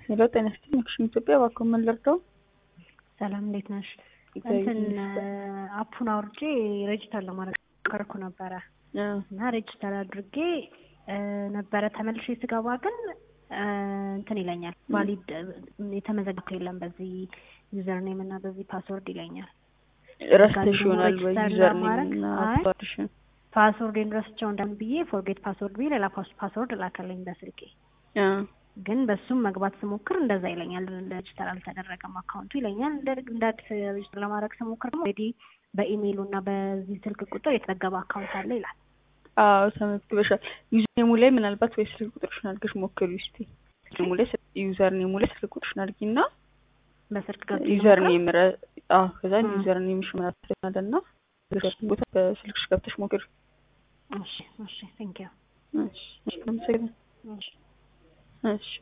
ሄሎ ጤና ይስጥልኝ አክሽን ኢትዮጵያ እባክዎ ምን ልርዳው? ሰላም እንዴት ነሽ? እግዚአብሔር እንትን ይመስገን። አፑን አውርጄ ሬጅስተር ለማድረግ ከርኩ ነበረ አ፣ እና ሬጅስተር አድርጌ እ፣ ነበረ ተመልሼ ስገባ ግን እ፣ እንትን ይለኛል ቫሊድ የተመዘገበ የለም በዚህ ዩዘር ኔም እና በዚህ ፓስወርድ ይለኛል። ረስተሽ ይሆናል ወይ ሬጅስተር ዩዘር ኔም ለማድረግ? እና አይ። ፓስወርድሽን? ፓስወርዴን ረስቸው እንደምን ብዬ ፎርጌት ፓስወርድ ብዬ ሌላ ፓስ- ፓስወርድ ላከልኝ በስልኬ አ፣ ግን በሱም መግባት ስሞክር እንደዛ ይለኛል። ሬጅስተር አልተደረገም አካውንቱ ይለኛል። እንደ እንደ አዲስ ሬጅስተር ለማድረግ ስሞክር ደግሞ ኦልሬዲ በኢሜይሉ እና በዚህ ስልክ ቁጥር የተዘገበ አካውንት አለ ይላል። አዎ ተመዝግበሻል። ዩዘር ኔሙ ላይ ምናልባት ወይ ስልክ ቁጥርሽን አድርገሽ ሞክሪ እስቲ። ኔሙ ላይ ስል- ዩዘር ኔሙ ላይ ስልክ ቁጥርሽን አድርጊና በስልክ ገብቼ ዩዘር ልሞክር? ኔም ረ አዎ ከዛ እ። ዩዘር ኔምሽ ምናምን አለና ቦታ በስልክሽ ገብተሽ ሞክሪ። እሺ እሺ ቴንክ ዩ እሺ እሺ አመሰግናለሁ። እሺ እሺ